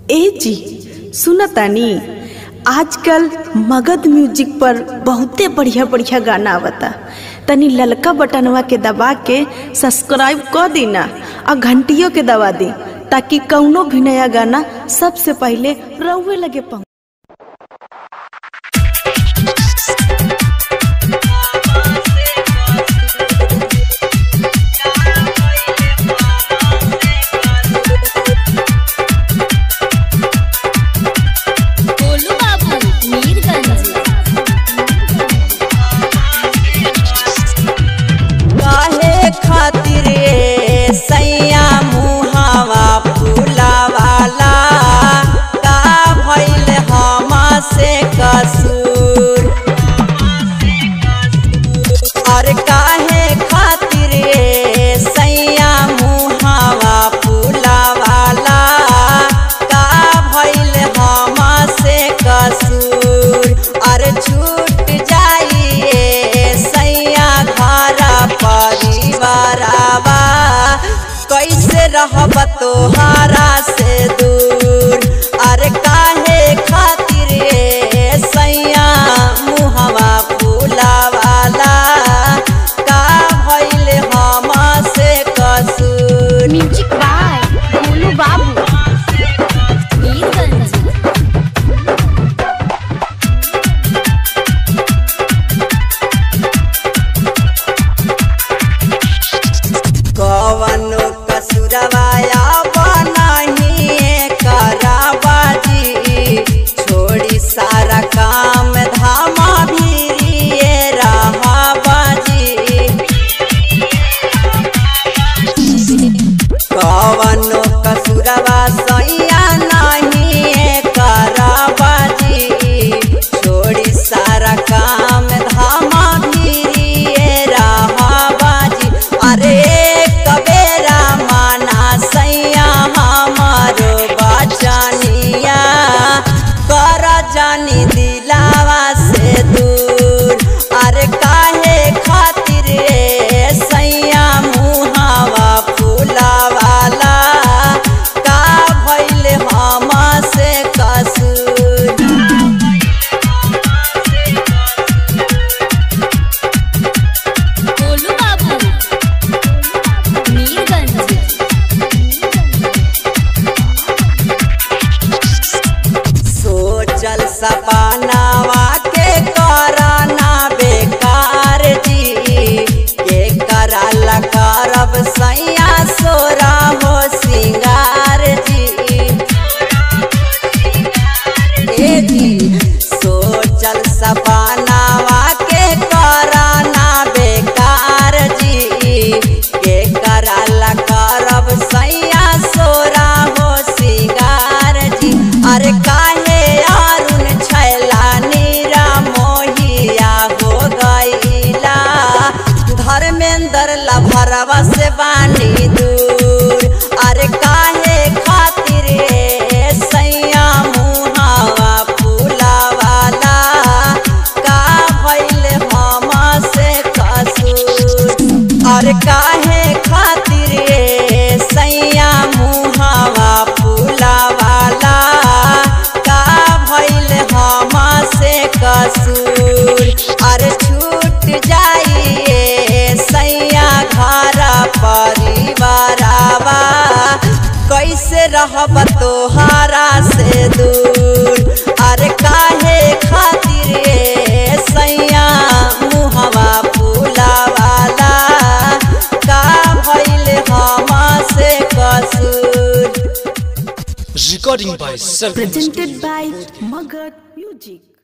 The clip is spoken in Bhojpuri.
ए जी सुनतानी आजकल मगध म्यूजिक पर बहुते बढ़िया बढ़िया गाना आवता तनी ललका बटनवा के दबा के सब्सक्राइब कर दीना और घंटियों के दबा दी ताकि कौनो भी नया गाना सबसे पहले रउए लगे पहुंच गोलू बाबू मीरगंज काहे खातिर ए सैया मुहावा फूलावाला का भइल हमसे कसूर और काहे खातिर ए सैया मुहावा फूलावाला का भइल हमसे कसूर और छूट जाइए सैया घर परिवारवा कैसे रहब तोहारा से दूर अरे काहे खातिर ए सैया मुहवा फूलावाला का भइल हमसे कसूर म्यूजिक बाय गोलू बाबू मीरगंज कवनो कसुरवाया बनाही कराबाजी छोड़ी सारा काम धामा भीरिए रहाबाजी कवनो कसुरवा सैया नहीं कराबाजी छोड़ी सारा काम धामा भीरिए रहाबाजी अरे कबेरा माना सैया हमारो बचनिया कर जानी दिलावा से दूर अरे काहे खातिर ए सैया मुहावा फूलावाला का भइल हमसे कसूर गोलू बाबू मीरगंज सोचल सपनावा के कराना बेकार जी के कराला करब सैया सोरा हो सिंगार जी ए जी सोचल सपनावा के कराना बेकार जी के कराला करब सैया सोरा हो सिंगार जी अरे काहे अरुण छैला नीरा मोहिया हो गईला धर्मेंद्र लभरवा से बानी दूर अरे काहे खातिर ए सैया मुहावा फूलावाला का भइल हमसे कसूर और काहे खातिर ए सैया मुहावा फूलावाला का भइल हमसे कसूर और छूट जाइए सैया घर परिवारवा कैसे रहब तोहारा से दूर अरे काहे खातिर ए सैया मुहवा फूलावाला का भइल हमसे कसूर Recording by Self presented by Magad Music.